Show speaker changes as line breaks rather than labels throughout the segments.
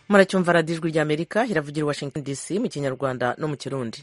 muracyumva radiyo ijwi ry'amerika iravugira i washington dc mu kinyarwanda no mu kirundi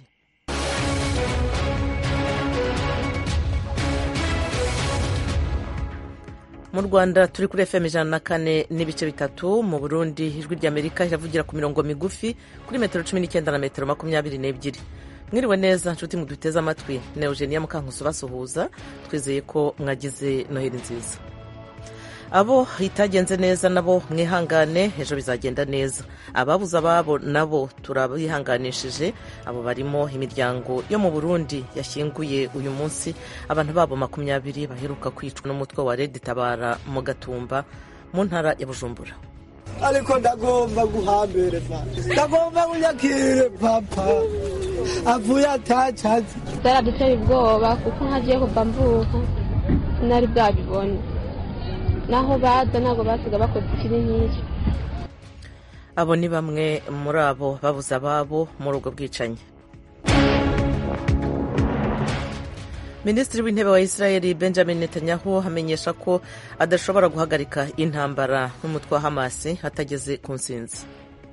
mu rwanda turi kuri fm ijana na kane n'ibice bitatu mu burundi ijwi ry'amerika iravugira ku mirongo migufi kuri metero cumi n'icyenda na metero makumyabiri n'ebyiri mwiriwe neza nshuti muduteze amatwi na eugenia mukankusi basuhuza twizeye ko mwagize noheli nziza abo itagenze neza nabo mwihangane ejo bizagenda neza ababuze ababo nabo turabihanganishije abo barimo imiryango yo mu burundi yashyinguye uyu munsi abantu babo makumyabiri baheruka kwicwa n'umutwe wa redi tabara mu gatumba mu ntara ya bujumbura
ariko ndagomba guhambere ndagomba kunyakire papa avuye atacazi
byaraduteye ubwoba kuko ntagiye kuva mvuka sinari bwabibone naho baza ntabwo basiga bakoze ikibi nk'icyo
abo ni bamwe muri abo babuze ababo muri ubwo bwicanyi minisitiri w'intebe wa israel benjamin netanyahu amenyesha ko adashobora guhagarika intambara n'umutwe wa hamasi hatageze ku nsinzi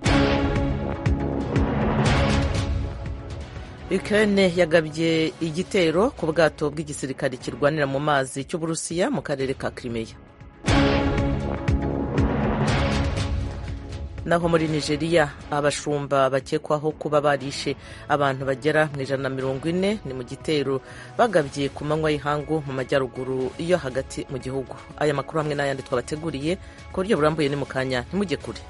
Ukraine yagabye igitero ku bwato bw'igisirikare kirwanira mu mazi cy'uburusiya mu karere ka Crimea naho muri nigeria abashumba bakekwaho kuba barishe abantu bagera mu ijana na mirongo ine ni mu gitero bagabye ku manywa y'ihangu mu majyaruguru yo hagati mu gihugu aya makuru hamwe n'ayandi twabateguriye ku buryo burambuye ni mu kanya ntimujye kure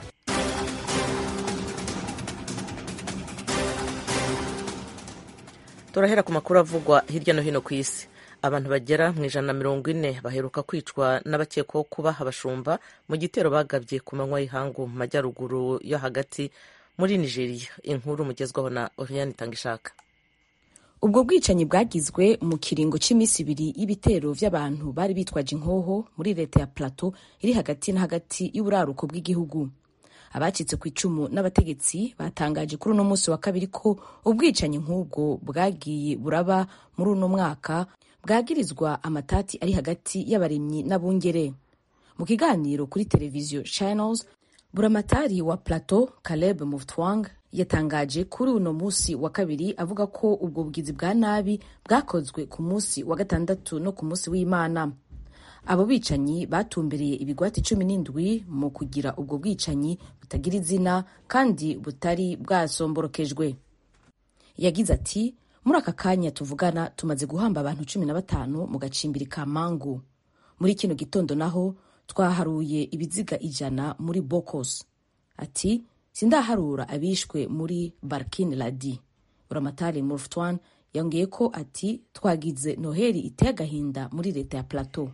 turahera ku makuru avugwa hirya no hino ku isi abantu bagera mu ijana na mirongo ine baheruka kwicwa n'abakekwaho kuba abashumba mu gitero bagabye ku manywa y'ihangu mu majyaruguru yo hagati muri nigeria inkuru mugezwaho na oriane itangishaka
ubwo bwicanyi bwagizwe mu kiringo cy'iminsi ibiri y'ibitero by'abantu bari bitwaje inkoho muri leta ya plateau iri hagati na hagati y'uburaruko bw'igihugu abacitse ku icumu n'abategetsi batangaje kuri uno munsi wa kabiri ko ubwicanyi nk'ubwo bwagiye buraba muri uno mwaka bwagirizwa amatati ari hagati y'abarimyi n'abungere mu kiganiro kuri televiziyo channels buramatari wa plateau caleb muftwang yatangaje kuri uno munsi wa kabiri avuga ko ubwo bugizi bwa nabi bwakozwe ku munsi wa gatandatu no ku munsi w'imana abo bicanyi batumbereye ibigwati cumi n'indwi mu kugira ubwo bwicanyi butagira izina kandi butari bwasomborokejwe yagize ati muri aka kanya tuvugana tumaze guhamba abantu cumi na batanu mu gacimbiri ka mangu muri kino gitondo naho twaharuye ibiziga ijana muri bokos ati sindaharura abishwe muri barkin ladi buramatari murftwan yongeye ko ati twagize noheli iteye agahinda muri leta ya plateau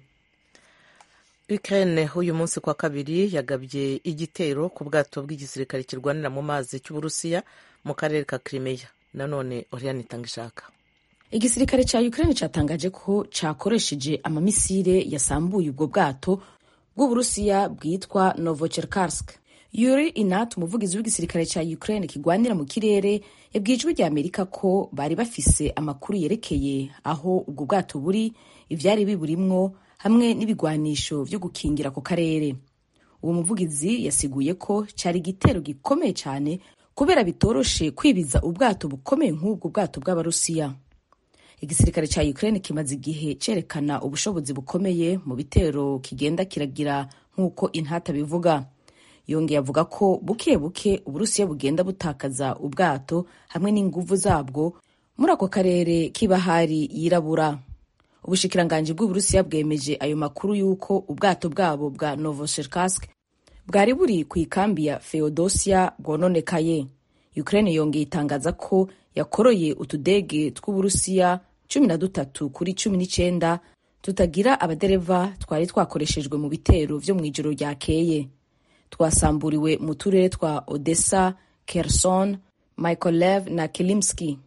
Ukraine uyu munsi kwa kabiri yagabye igitero ku bwato bw'igisirikare kirwanira mu mazi cy'uburusiya mu karere ka Crimea nanone Oriane Itangishaka
igisirikare cya Ukraine cyatangaje ko cyakoresheje amamisire yasambuye ubwo bwato bw'uburusiya bwitwa Novocherkassk Yuri Inat umuvugizi w'igisirikare cya Ukraine kigwanira mu kirere yabwiye ijwi rya Amerika ko bari bafise amakuru yerekeye aho ubwo bwato buri ivyari biburimwo hamwe n'ibigwanisho vyo gukingira ako karere uwo muvugizi yasiguye ko cyari igitero gikomeye cyane kubera bitoroshe kwibiza ubwato bukomeye nk'ubwo bwato bw'abarusiya igisirikare cya Ukraine kimaze igihe cerekana ubushobozi bukomeye mu bitero kigenda kiragira nk'uko intata bivuga yongeye avuga ko buke buke uburusiya bugenda butakaza ubwato hamwe n'inguvu zabwo muri ako karere k'ibahari yirabura ubushikiranganji bw'uburusiya bwemeje ayo makuru y'uko ubwato bwabo bwa novocherkassk bwari buri ku ikambi ya feodosia bwononekaye ukraine yongeye itangaza ko yakoroye utudege tw'uburusiya cumi na dutatu kuri cumi n'icyenda tutagira abadereva twari twakoreshejwe mu bitero vyo mu ijoro ryakeye twasamburiwe mu turere twa odessa kerson mykolev na kilimski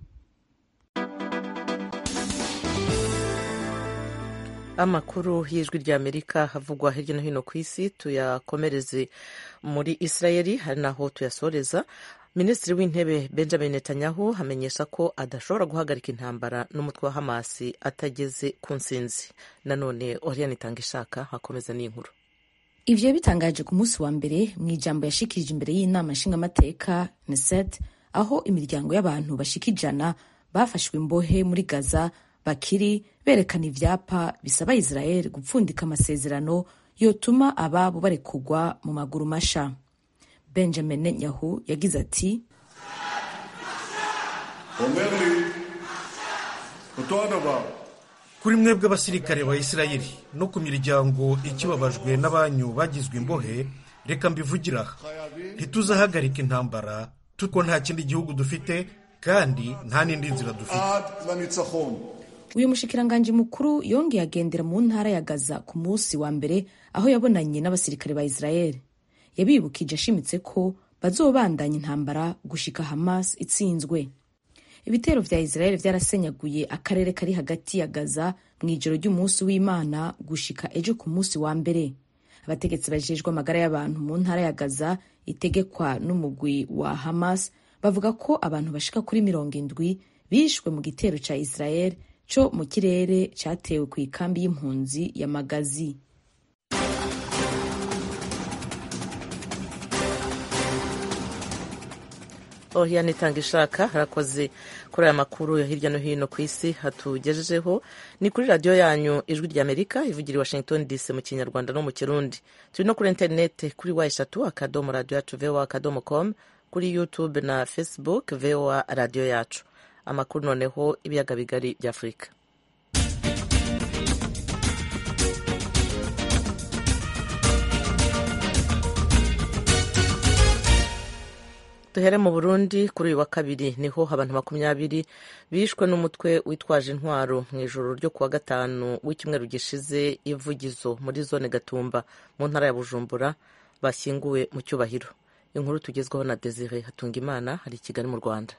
amakuru y'ijwi ry'amerika havugwa hirya no hino ku isi tuyakomereze muri israeli hari naho tuyasoreza minisitiri w'intebe benjamin netanyahu amenyesha ko adashobora guhagarika intambara n'umutwe wa hamasi atageze ku nsinzi nanone oriane itanga ishaka hakomeza n'inkuru
ivyo bitangaje ku munsi wa mbere mu ijambo yashikirije imbere y'inama nshingamateka neset aho imiryango y'abantu bashika ijana bafashwe imbohe muri gaza bakiri berekana ivyapa bisaba israel gupfundika amasezerano yotuma ababo barekugwa mu maguru masha benjamin netanyahu yagize ati
אומר לי אותו הדבר.
kuri mwebwe abasirikare ba isirayeli no ku miryango ikibabajwe n'abanyu bagizwe imbohe reka mbivugira aha ntituzahagarika intambara kuko nta kindi gihugu dufite kandi nta n'indi nzira dufite
עד לניצחון.
uyu mushikiranganji mukuru yongeye agendera mu ntara ya gaza ku munsi wa mbere aho yabonanye n'abasirikare ba israel yabibukije ashimitse ko bazobandanya intambara gushika hamas itsinzwe ibitero vya israel vyarasenyaguye akarere kari hagati ya gaza mu ijoro ry'umunsi w'imana gushika ejo ku munsi wa mbere abategetsi bajejwe amagara y'abantu mu ntara ya gaza itegekwa n'umugwi wa hamas bavuga ko abantu bashika kuri mirongo indwi bishwe mu gitero ca israel co mu kirere catewe ku ikambi y'impunzi ya magazi
Oriane itanga ishaka harakoze kuri aya makuru ya hirya no hino ku isi hatugejejeho ni kuri radiyo yanyu ijwi rya amerika ivugira i washington dc mu kinyarwanda no mu kirundi turi no kuri interineti kuri wa eshatu akadomo radiyo yacu voa akadomo com kuri youtube na facebook voa radiyo yacu amakuru noneho ibiyaga bigari bya afurika duhere mu burundi kuri uyu wa kabiri niho abantu makumyabiri bishwe n'umutwe witwaje intwaro mu ijoro ryo kuwa gatanu w'icyumweru gishize ivugizo muri zone gatumba mu ntara ya bujumbura bashyinguwe mu cyubahiro inkuru tugezweho na desire hatungimana hari i kigali mu rwanda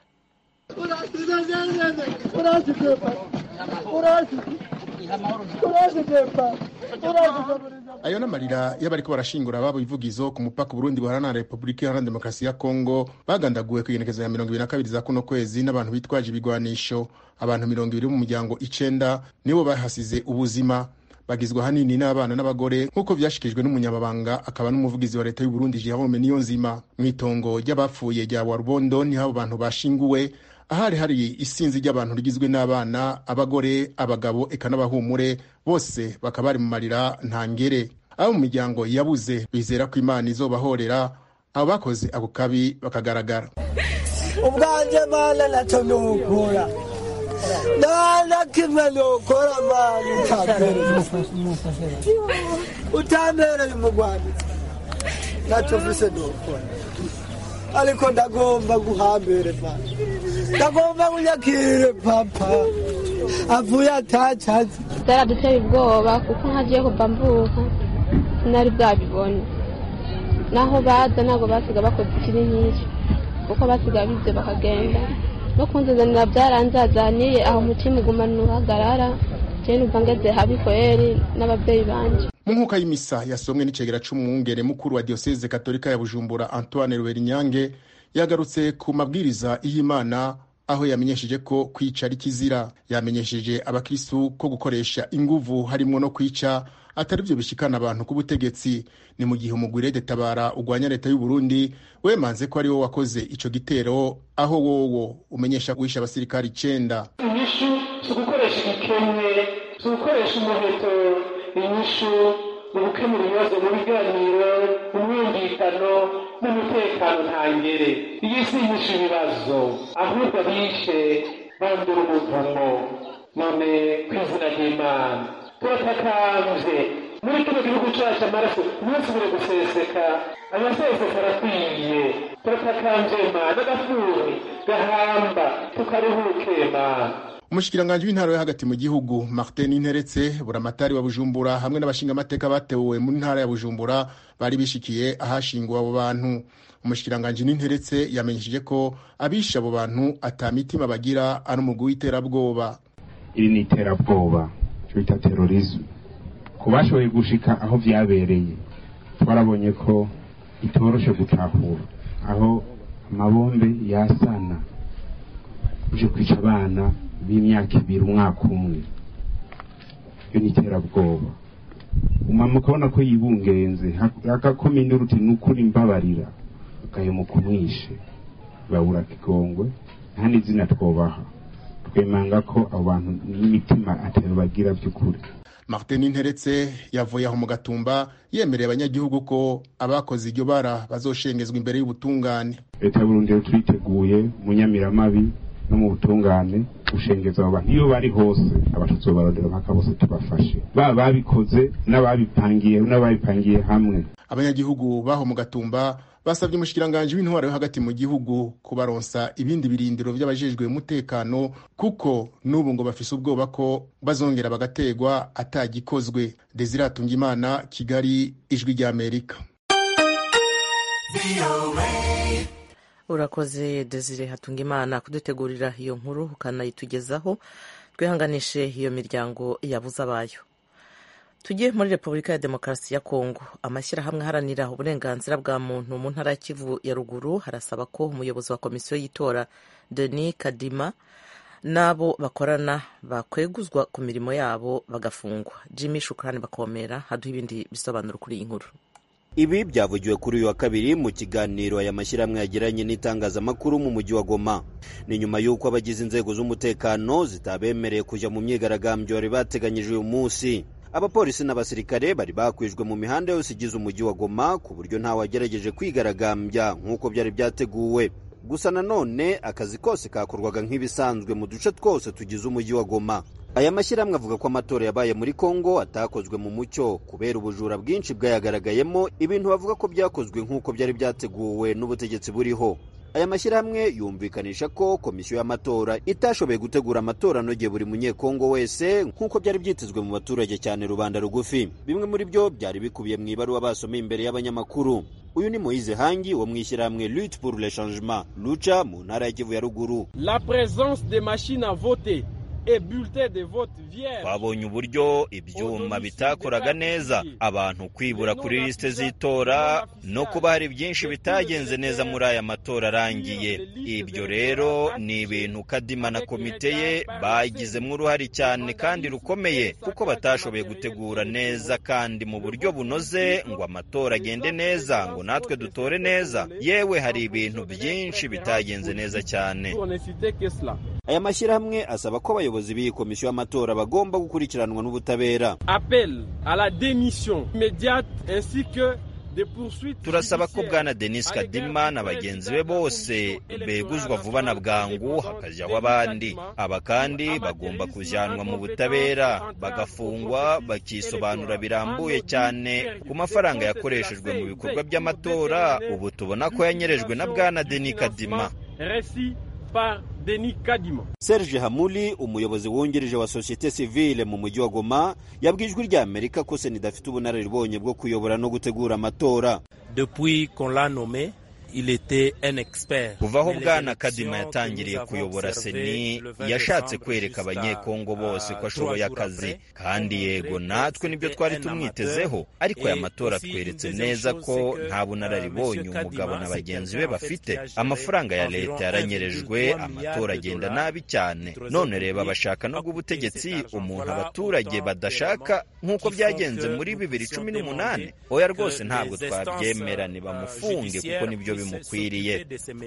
ayo n'amarira y'abariko barashingura ababo ivugizo ku mupaka Burundi buhana na Repubulika Iharanira Demokarasi ya Kongo bagandaguwe ku igenekezo ya mirongo ibiri na kabiri za kuno kwezi n'abantu bitwaje ibigwanisho abantu mirongo ibiri mu muryango icenda nibo bahasize ubuzima bagizwe ahanini n'abana n'abagore nk'uko vyashikijwe n'umunyamabanga akaba n'umuvugizi wa leta y'u Burundi Jerome Niyonzima mw'itongo ry'abapfuye rya Warubondo niho abo bantu bashinguwe ahari hari isinzi ry'abantu rigizwe n'abana abagore abagabo eka n'abahumure bose bakaba bari mu marira ntangere abo mu miryango yabuze bizera ko imana izobahorera abo bakoze ako kabi bakagaragara
ubwanjye mana nacyo nukora nta na kimwe nukora mana utambereye utambereye umugwaneza ntacyo mvise nukora ariko ndagomba guhambere mana ndagomba kunyakire papa avuye atacaze
byaraduteye ubwoba kuko nkagiye kuva mvuka sinari bwabibone naho baza ntabwo basiga bakoze ikibi nk'icyo kuko basiga bibye bakagenda no kunzanira byaranzazaniye aho umutima ugumana uhagarara jewe numva ngeze habi kweri n'ababyeyi banje
mu nkuka y'imisa yasomwe n'icegera c'umwungere mukuru wa diyoseze katolika ya bujumbura antoine ruberinyange yagarutse ku mabwiriza y'imana aho yamenyesheje ko kwica ari kizira yamenyesheje abakristu ko gukoresha inguvu harimwo no kwica atari byo bishikana abantu ku butegetsi ni mu gihe umugwire detabara ugwanya leta y'u Burundi wemanze ko ari wo wakoze ico gitero aho wowo umenyesha guhisha abasirikari icenda
inyishu si ugukoresha igikemwe si ugukoresha umuheto inyishu ni ugukemura ibibazo mu biganiro umwumvikano n'umutekano ntangere iyi si inyishu ibibazo ahubwo abishe bandura umuvumo none ku izina ry'imana turatakambye muri kino gihugu cacu amaraso ntusubire guseseka amaseseka arakwiye turatakambye mana agafuni gahamba tukaruhuke mana
umushikiranganji w'intara yo hagati mu gihugu martin interetse buramatari wa bujumbura hamwe n'abashingamateka batewe mu ntara ya bujumbura bari bishikiye ahashinguwe abo bantu umushikiranganji n'interetse yamenyesheje ko abishe abo bantu ata mitima bagira ari umugwi w'iterabwoba
iri ni iterabwoba cyo bita terorisme ku bashoboye gushika aho vyabereye twarabonye ko itoroshe gutahura aho amabombe yasana uje kwica abana b'imyaka ibiri umwaka umwe iyo ni iterabwoba umama ukabona ko yibungenze agakomine uruti n'ukuri mbabarira ugahemuka umwishe babura kigongwe nta n'izina twobaha twemanga ko abo bantu n'imitima atari bagira by'ukuri
martin nteretse yavuye aho mu gatumba yemereye abanyagihugu ko abakoze iryo bara bazoshengezwa imbere y'ubutungane
leta y'uburundi rero turiteguye mu nyamiramabi no mu butungane gushengeza abo bantu iyo bari hose abatutsi barondera mpaka bose tubafashe baba babikoze n'ababipangiye n'ababipangiye hamwe
abanyagihugu baho mu gatumba basabye umushikiranganji w'intwaro yo hagati mu gihugu kubaronsa ibindi birindiro by'abajejwe umutekano kuko n'ubu ngo bafise ubwoba ko bazongera bagategwa atagikozwe desire atungimana kigali ijwi ry'amerika
urakoze desire hatungimana kudutegurira iyo nkuru ukanayitugezaho twihanganishe iyo miryango yabuze abayo tujye muri repubulika ya demokarasi ya kongo amashyirahamwe aharanira uburenganzira bwa muntu mu ntara ya kivu ya ruguru harasaba ko umuyobozi wa komisiyo y'itora denis kadima n'abo bakorana bakweguzwa ku mirimo yabo bagafungwa jimmy shukurani bakomera haduha ibindi bisobanuro kuri iyi nkuru
ibi byavugiwe kuri uyu wa kabiri mu kiganiro aya mashyirahamwe yagiranye n'itangazamakuru mu mujyi wa goma ni nyuma y'uko abagize inzego z'umutekano zitabemereye kujya mu myigaragambyo bari bateganyije uyu munsi abapolisi n'abasirikare bari bakwijwe mu mihanda yose igize umujyi wa goma ku buryo ntawagerageje kwigaragambya nk'uko byari byateguwe gusa nanone akazi kose kakorwaga nk'ibisanzwe mu duce twose tugize umujyi wa goma aya mashyirahamwe avuga ko amatora yabaye muri kongo atakozwe mu mucyo kubera ubujura bwinshi bwayagaragayemo ibintu bavuga ko byakozwe nk'uko byari byateguwe n'ubutegetsi buriho aya mashyirahamwe yumvikanisha ko komisiyo y'amatora itashoboye gutegura amatora anogeye buri munyekongo wese nk'uko byari byitezwe mu baturage cyane rubanda rugufi bimwe muri byo byari bikubiye mu ibaruwa basomeye imbere y'abanyamakuru uyu ni moyize hangi wo mu ishyirahamwe lutte pour le changement luca mu ntara ya kivu ya ruguru
la présence des machines à voter
twabonye uburyo ibyuma bitakoraga neza abantu kwibura kuri lisite z'itora no kuba hari byinshi bitagenze neza muri aya matora arangiye ibyo rero ni ibintu kadima na komite ye bagizemo uruhare cyane kandi rukomeye kuko batashoboye gutegura neza kandi mu buryo bunoze ngo amatora agende neza ngo natwe dutore neza yewe hari ibintu byinshi bitagenze neza cyane aya mashyirahamwe asaba ko abayobozi b'iyi komisiyo y'amatora bagomba gukurikiranwa n'ubutabera
appel à la démission immédiate ainsi que
turasaba ko bwana denis kadima na bagenzi be bose beguzwa vuba na bwangu hakajyaho abandi aba kandi bagomba kujyanwa mu butabera bagafungwa bakisobanura birambuye cyane ku mafaranga yakoreshejwe mu bikorwa by'amatora ubu tubona ko yanyerejwe na bwana denis kadima
par Denis Kadima.
Serge Hamuli umuyobozi wungirije wa societe civile mu mujyi wa Goma yabwiye ijwi rya Amerika ko sena idafite ubunararibonye bwo kuyobora no gutegura amatora
depuis qu'on l'a nommé il était un expert
kuva aho bwana kadima yatangiriye kuyobora seni yashatse kwereka abanyekongo bose ko ashoboye akazi kandi yego natwe nibyo twari tumwitezeho ariko aya matora atweretse neza ko nta bunararibonye umugabo na bagenzi be bafite amafaranga ya leta yaranyerejwe amatora agenda nabi cyane none reba bashaka no ubutegetsi umuntu abaturage badashaka nk'uko byagenze muri bibiri cumi n'umunani oya rwose ntabwo twabyemera nibamufunge kuko nibyo bimukwiriye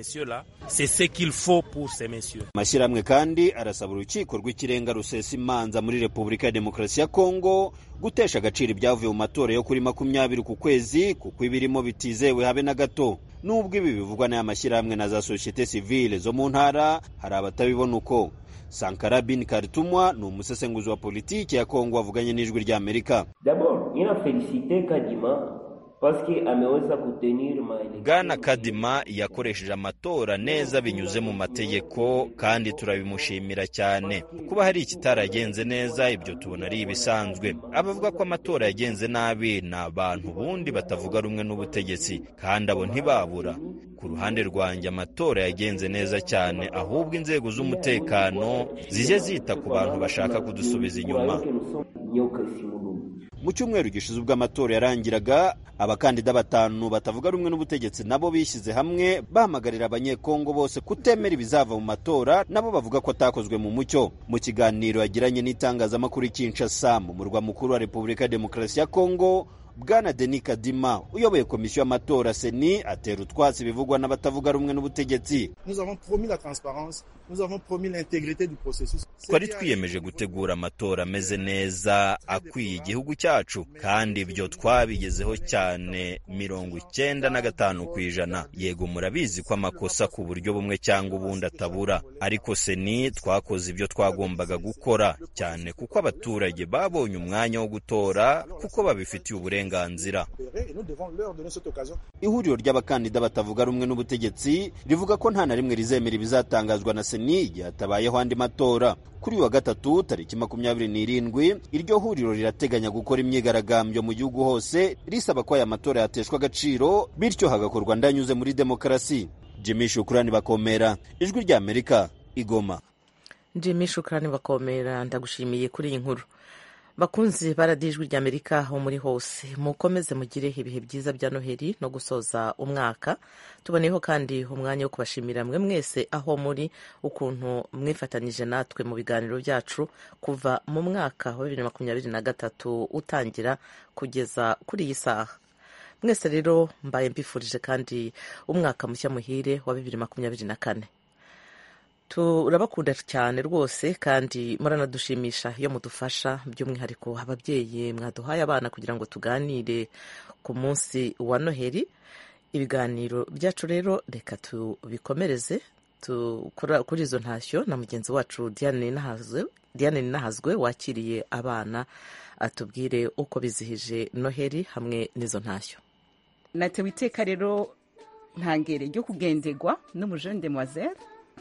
amashyirahamwe kandi arasaba urukiko rw'ikirenga rusesa imanza muri repubulika ya demokarasi ya kongo gutesha agaciro ibyavuye mu matora yo kuri makumyabiri ku kwezi kuko ibirimo bitizewe habe na gato nubwo ibi bivugwa n'aya mashyirahamwe na za sosiyete sivile zo mu ntara hari abatabibona uko sankara bin karitumwa ni umusesenguzi wa politiki ya kongo wavuganye n'ijwi ry'amerika bwana kadima yakoresheje amatora neza binyuze mu mategeko kandi turabimushimira cyane kuba hari ikitaragenze neza ibyo tubona ari ibisanzwe abavuga ko amatora yagenze nabi ni abantu ubundi batavuga rumwe n'ubutegetsi kandi abo ntibabura ku ruhande rwanjye amatora yagenze neza cyane ahubwo inzego z'umutekano zijye zita ku bantu bashaka kudusubiza inyuma mu cyumweru gishize ubwo amatora yarangiraga abakandida batanu batavuga rumwe n'ubutegetsi nabo bishyize hamwe bahamagarira abanyekongo bose kutemera ibizava mu matora nabo bavuga ko atakozwe mu mucyo mu kiganiro yagiranye n'itangazamakuru Kinshasa mu murwa mukuru wa repubulika ya demokarasi ya kongo bwana denis kadima uyoboye komisiyo y'amatora seni atera utwatsi ibivugwa n'abatavuga rumwe n'ubutegetsi twari twiyemeje gutegura amatora ameze neza akwiye igihugu cyacu kandi ibyo twabigezeho cyane mirongo icyenda na gatanu ku ijana yego murabizi ko amakosa ku buryo bumwe cyangwa ubundi atabura ariko seni twakoze ibyo twagombaga gukora cyane kuko abaturage babonye umwanya wo gutora kuko babifitiye uburenganzira ihuriro ry'abakandida batavuga rumwe n'ubutegetsi rivuga ko nta na rimwe rizemera ibizatangazwa na seni igihe hatabayeho andi matora kuri uyu wa gatatu tariki makumyabiri n'irindwi iryo huriro rirateganya gukora imyigaragambyo mu gihugu hose risaba ko aya matora yateshwa agaciro bityo hagakorwa ndanyuze muri demokarasi jimmy shukurani bakomera ijwi rya amerika igoma
jimmy shukurani bakomera ndagushimiye kuri iyi nkuru bakunzi baradijwi rya amerika aho muri hose mukomeze mugire ibihe byiza bya noheli no gusoza umwaka tuboneyeho kandi umwanya wo kubashimira mwe mwese aho muri ukuntu mwifatanyije natwe mu biganiro byacu kuva mu mwaka wa bibiri na makumyabiri na gatatu utangira kugeza kuri iyi saha mwese rero mbaye mbifurije kandi umwaka mushya muhire wa bibiri makumyabiri na kane turabakunda cyane rwose kandi muranadushimisha iyo mudufasha by'umwihariko ababyeyi mwaduhaye abana kugira ngo tuganire ku munsi wa noheli ibiganiro byacu rero reka tubikomereze kuri izo ntashyo na mugenzi wacu diane ninahazwe wakiriye abana atubwire uko bizihije noheli hamwe n'izo ntashyo
natewe iteka rero ntangere ryo kugenderwa n'umujene demoiselle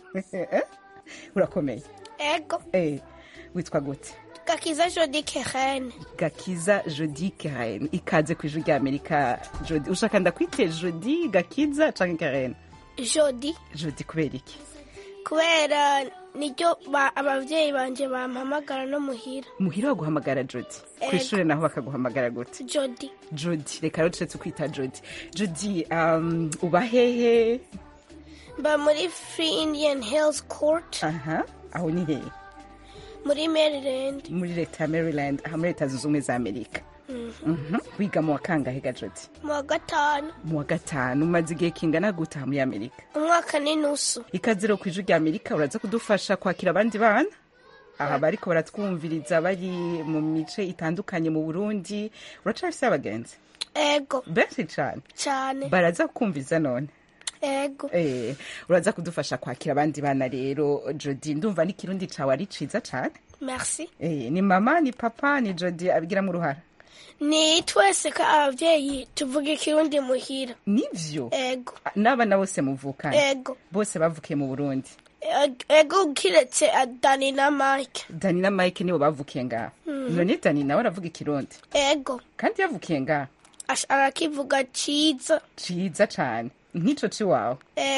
urakomeye
ego
witwa gute
gakiza jodi kerene
gakiza jodi kerene ikaze ku ijwi rya amerika jodi ushaka ndakwite jodi gakiza cyangwa kerene
jodi
jodi kubera iki
kubera niryo ababyeyi banjye bampamagara no muhira
muhira baguhamagara jodi ku ishuri naho bakaguhamagara gute
jodi
jodi reka rero turetse kwita jodi jodi uba hehe
mba muri free indian hills court
aha aho ni hehe
muri maryland
muri leta ya maryland aha muri leta zunze ubumwe za amerika wiga mu wa kangahe ga jodi
mu wa gatanu
mu wa gatanu umaze igihe kingana gutaha muri amerika
umwaka n'inusu
ikaze rero ku ijwi rya amerika uraza kudufasha kwakira abandi bana aha bariko baratwumviriza bari mu mice itandukanye mu burundi uracafise abagenzi
ego
benshi cane
cyane
baraza kukumviza none
ego
eh uraza kudufasha kwakira abandi bana rero jodi ndumva n'ikirundi cawe ari ciza cane
merci
eh ni mama ni papa ni jodi abigiramo uruhara
ni twese ko ababyeyi tuvuga ikirundi muhira
nivyo
ego
n'abana bose muvukana
ego
bose bavukiye mu burundi
ego kiretse dani na mike
dani na mike nibo bavukiye ngaha none dani nawe aravuga ikirundi
ego
kandi yavukiye ngaha
arakivuga ciza
ciza cane nk'ico ciwawe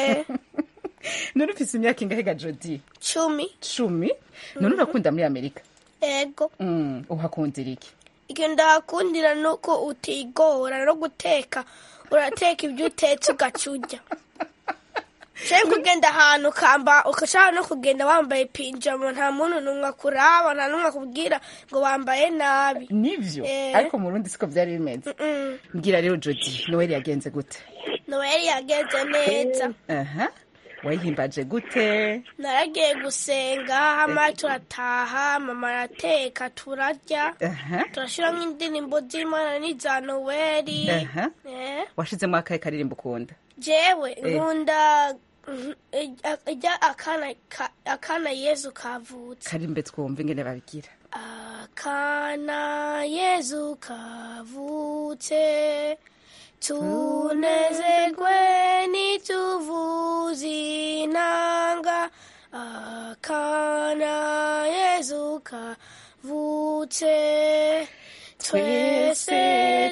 none ufise imyaka ingahe ga jodi
cumi
cumi none urakunda muri amerika
ego
uhakundira iki
icyo ndahakundira ni uko utigora no guteka urateka ibyo utetse ugaca urya ushobora kugenda ahantu ukamba ugashaka no kugenda wambaye pinjama nta muntu n'umwe akuraba nta n'umwe akubwira ngo wambaye nabi
nivyo ariko mu rundi siko byari bimeze mbwira rero jodi noel yagenze gute
noel yagenze neza
aha wayihimbaje gute
naragiye gusenga hama turataha mama arateka turarya turashyiramo indirimbo z'imana n'iza noweli
washizemo akahe karirimbo ukunda
jewe nkunda ijya akana yezu kavutse
karimbe twumva ingene babigira
akana yezu kavutse tunezerwe nituvuze inanga akana yezu kavutse twese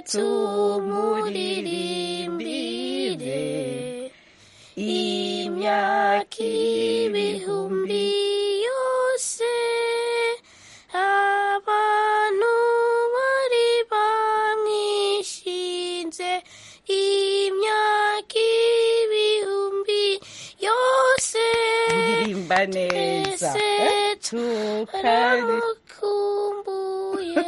tumuririmbire imyaka ibihumbi yose abantu bari ba imyaka ibihumbi yose
uririmba neza
Twese
Eh, tukari
turamukumbuye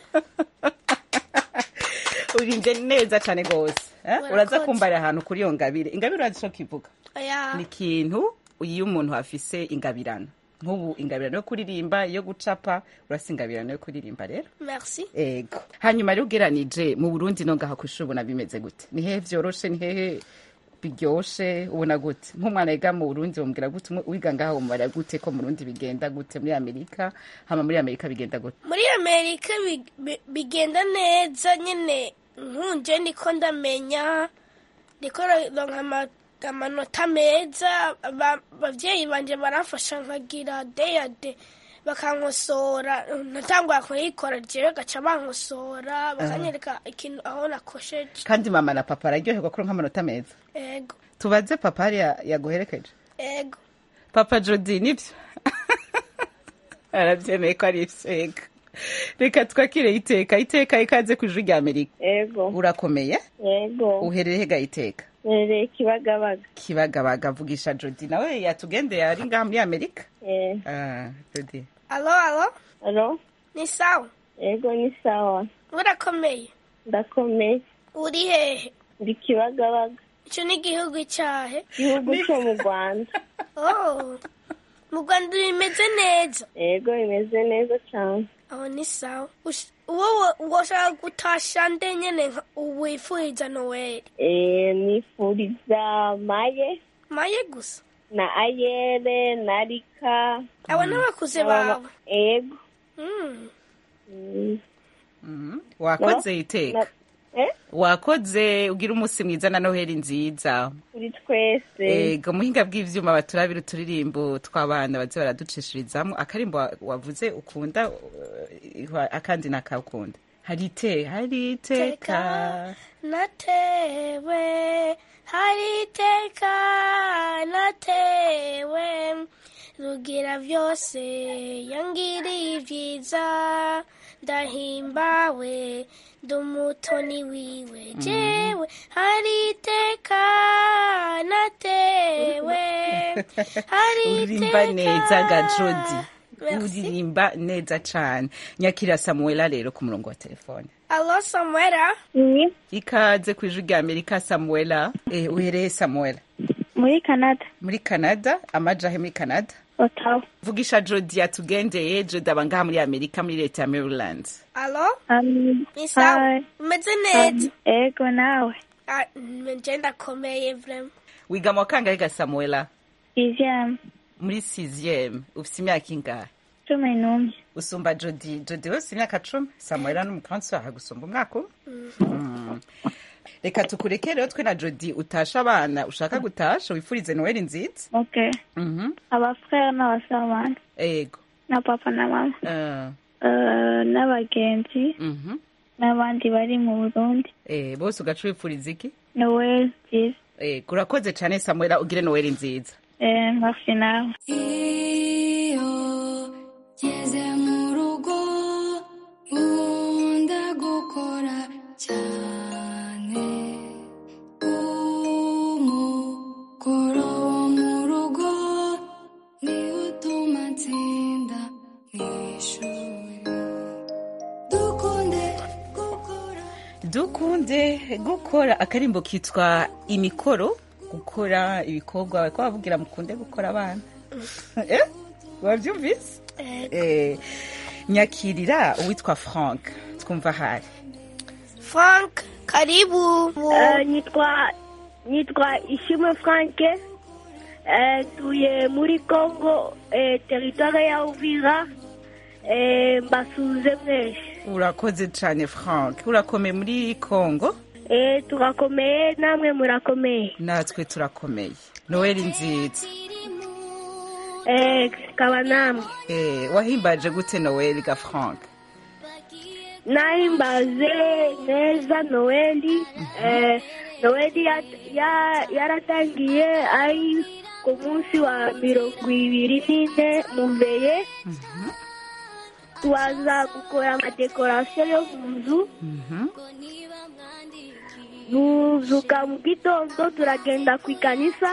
urimbye neza cyane rwose eh?
Murakoze.
uraza kumbarira ahantu kuri iyo ngabire ingabire urazi ico kivuga
oya
ni ikintu iyo umuntu afise ingabirano nk'ubu ingabirano yo kuririmba iyo gucapa urasa ingabirano yo kuririmba rero
merci
ego hanyuma rero ugeranije mu burundi no ngaha kw'ishuri ubona bimeze gute ni hehe vyoroshe ni hehe biryoshe ubona gute nk'umwana yiga mu burundi bamubwira gute umwe wiga ngaha bamubara gute ko mu burundi bigenda gute muri amerika hama muri amerika bigenda gute
muri amerika bi- bi- bigenda neza nyine nkunje niko ndamenya ndiko ronka ama- amanota meza Aba- abavyeyi banje baramfasha nkagira deyade bakankosora natangura kuyikora jewe gaca bankosora bakanyereka ikintu aho nakosheje
kandi mama na papa araryoherwa kuri nk'amanota meza
ego
tubaze papa hariya yaguherekeje
ego
papa jodi nibyo arabyemeye ko ari ivyo reka twakire iteka iteka ikaze ku ijwi rya amerika
Ego.
urakomeye
Ego.
uherereye hega iteka
Nereye Kibagabaga.
kibagabaga vugisha jodi nawe yatugendeye ari ngaha muri amerika
Eh.
Ah, jodi
alo alo
Alo.
ni sawa
Ego ni sawa.
urakomeye
Ndakomeye.
uri hehe
Ndi Kibagabaga.
ico ni igihugu cahe
Igihugu cyo mu Rwanda.
oh mu rwanda bimeze neza
Ego bimeze neza cyane.
aho ni sawa Ush- wowe woshaka gutasha nde nyene nka- wifuriza noweli
Eh nifuriza Maye
maye gusa
na Ayere na Rika.
abo n'abakuze
N'abama-
bawe
Ego.
Mm.
Mm.
wakoze
No,
iteka
na- Eh?
wakoze ugira umunsi mwiza na noheli nziza
Kuri twese.
ego muhinga bw'ivyuma baturabira uturirimbo tw'abana baze baraducishirizamo akarimbo wa- wavuze ukunda uh, akandi nakakunda hari ite hari iteka
natewe hari iteka natewe rugira byose yangiriye ibyiza ndahimbawe ndi umutoni wiwe jewe hari iteka natewe hari
uririmba
iteka
neza ga jodi
Merci.
uririmba neza cane nyakira samuela rero ku murongo wa telefone
alo samwera
ikaze ku ijwi rya amerika samuela eh, uhereye samuela
Muri Canada.
muri canada amajahe muri canada
Ottawa.
vugisha jodi yatugendeye jodi aba ngaha muri amerika muri leta ya maryland
alo
Um,
ni sawa
hi.
umeze neza
Um, ego nawe.
Ah, nje ndakomeye vrema
wiga mu wa kangahe ga samuela
Ivyama.
muri sixième ufise imyaka ingahe
Cumi n'umwe.
usumba jodi jodi wese imyaka cumi samuela n'umukansi wawe gusumba umwaka umwe Mm. reka tukureke rero twe na jodi utasha abana ushaka gutasha wifurize noheli nziza
Okay.
Mhm.
Abafrere n'abasabana.
ego
Na papa na mama.
Ah,
Uh, n'abagenzi.
mhm.
N'abandi bari mu Burundi.
Eh, bose ugaca wifuriza iki
Noel nziza.
ego urakoze cane samuela ugire noheli nziza
Eh, merci nawe.
iyo ngeze mu rugo nkunda gukora cyane umukoro wo mu rugo niwo utuma nsinda mu ishuri dukunde
dukunde gukora akarimbo kitwa imikoro gukora ibikorwa bariko bavugira mukunde gukora abana eh? wavyumvise eh, nyakirira uwitwa frank twumva hari
frank karibu
Uh, nitwa nitwa Ishimwe Frank eh, tuye muri Congo eh, teritware ya Uvira eh, mbasuze mwese
urakoze cane frank urakomeye muri congo
eh, turakomeye namwe murakomeye
natwe turakomeye noeli nziza
eh, kaba namwe
eh, wahimbaje gute noeli ga frank
nahimbaze neza Noeli eh, Noeli ya- ya- yaratangiye ari ku munsi wa mirongo ibiri n'ine muveye tubaza gukora amadekorasiyo yo mu nzu tuzuka mu gitondo turagenda ku ikanisa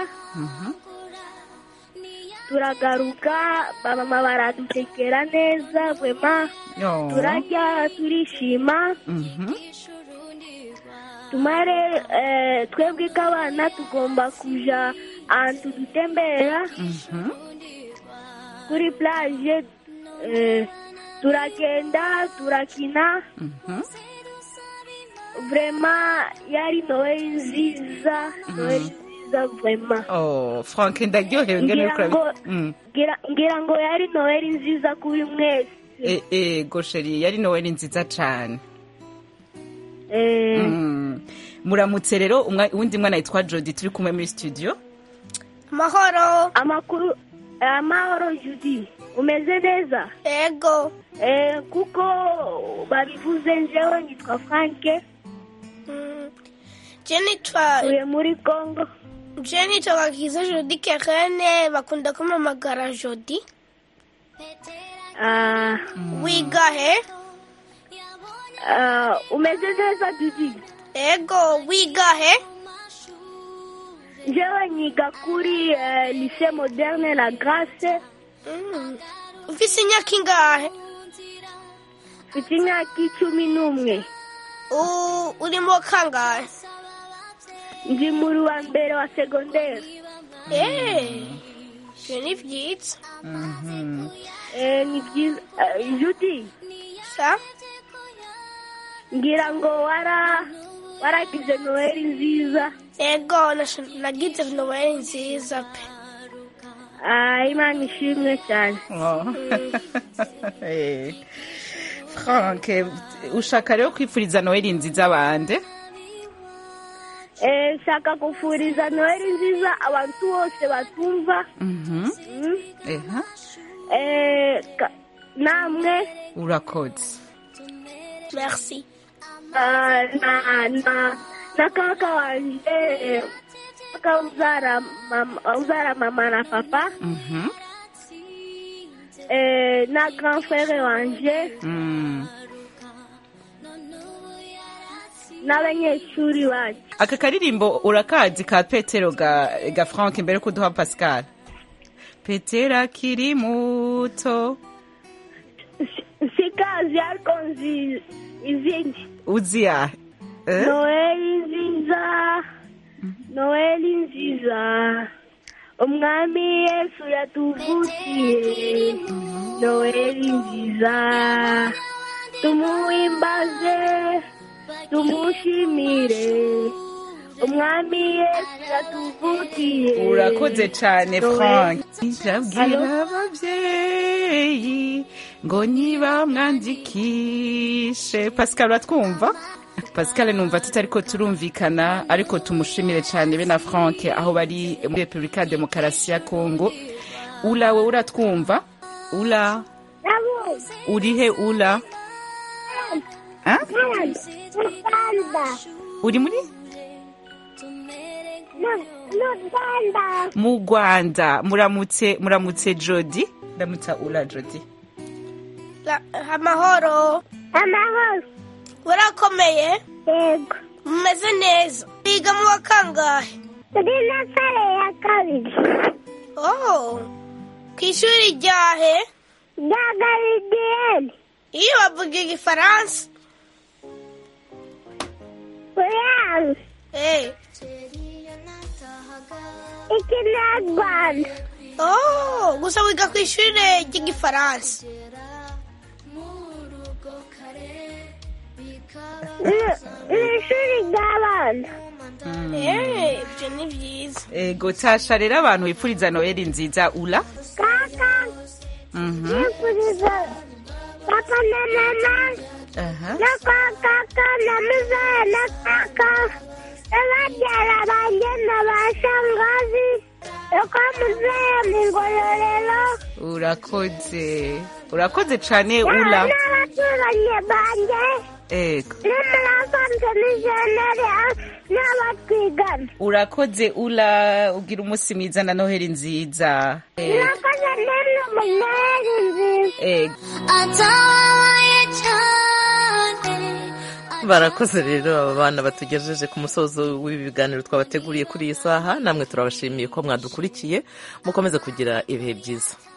turagaruka bamama baradutekera neza vwema
Yo.
turarya turishima tumare eh, twebwe k'abana tugomba kuja ahantu dutembera kuri plage eh, turagenda turakina vrema yari noeli nziza noeli nziza vrema
oh frank ndaryohewe ngene
ngira
uriko
ngo
urabi- Mm.
ngira- ngira ngo yari noeli nziza kuri mwese
Eh, eh, gosheri yari noweli nziza cane
Eh,
Mm. muramutse rero umwa- uwundi mwana yitwa jodi turi kumwe muri studio
amahoro
amakuru amahoro judi umeze neza
ego
eh, kuko babivuze njewe nitwa franke
je nitwa
uye muri congo
je nitwa gakiza jodi kerene bakunda kumamagara jodi
Ah,
wiga he
ah, umeze neza judi
ego wiga he
njewe nyiga kuri eh, lycée moderne la grace
ufise imyaka ingahe
mfite imyaka icumi n'umwe
U- uri mu kangahe
ndi muri wa mbere wa segonderi
Eh, ivyo ni vyiza
Eh, ni byiza Eh, judi
sa
ngira ngo wara waragize noheli nziza
ego nasho- nagize noweli nziza pe
Ah, imana ishimwe cyane
Oh. Eh. frank ushaka rero kwifuriza noweli nziza bande
Eh, nshaka kufuriza noheli nziza abantu bose batumva
Mhm.
Mm.
Eha.
Eh, ka- namwe
urakoze
merci
ah, na na na kaka wanje eh, kaka uzara mama, uzara mama na papa
Mhm.
eh, na grand frere wanje
Mm.
n'abanyeshuri bacu
aka karirimbo urakazi ka petero ga, ga frank mbere ko duha pascal petero akiri muto
sikazi ariko nzi izindi
uzi yahe Eh?
noheli nziza noheli nziza umwami yesu yatuvukiye noheli nziza tumuhimbaze tumushimire umwami yesu yatuvukiye
urakoze cyane
Noheli.
frank ndabwira
Allo?
ababyeyi ngo niba mwandikishe pascal uratwumva pascal numva tutari ko turumvikana ariko tumushimire cyane be na frank aho bari muri repubulika ya demokarasi ya kongo ula we uratwumva ula urihe ula Ah? uri muri mu rwanda muramutse muramutse jodi ndamutsa ula jodi
La- amahoro
amahoro
urakomeye
yego
mumeze neza biga mu wa kangahe
turi na sare ya kabiri
oh ku ishuri ryahe
rya garidiyeni
iyo bavuga igifaransa
uyanze
Eh.
ikinyarwanda
oh gusa wiga ku ishuri ry'igifaransa
Ni- ni ishuri ry'abana
Eh, ibyo ni byiza
ego tasha rero abantu bipfuriza noheli nziza ula
kaka
Mhm.
yifuriza papa na mama
Aha.
na kwa kaka na muzaya na kaka n'ababyara banjye na ba shangazi no kwa muzaya mu ngororero
urakoze urakoze cyane ula
n'abaturanyi banjye
ego
n'umurasanze n'ijeneri n'abatwigana
urakoze ula ugira umunsi mwiza na noheli nziza Ego.
murakoze namwe munoheri nziza
ego
atabaye cyane
barakoze rero aba bana batugejeje ku musozo w'ibi biganiro twabateguriye kuri iyi saha namwe turabashimiye ko mwadukurikiye mukomeze kugira ibihe byiza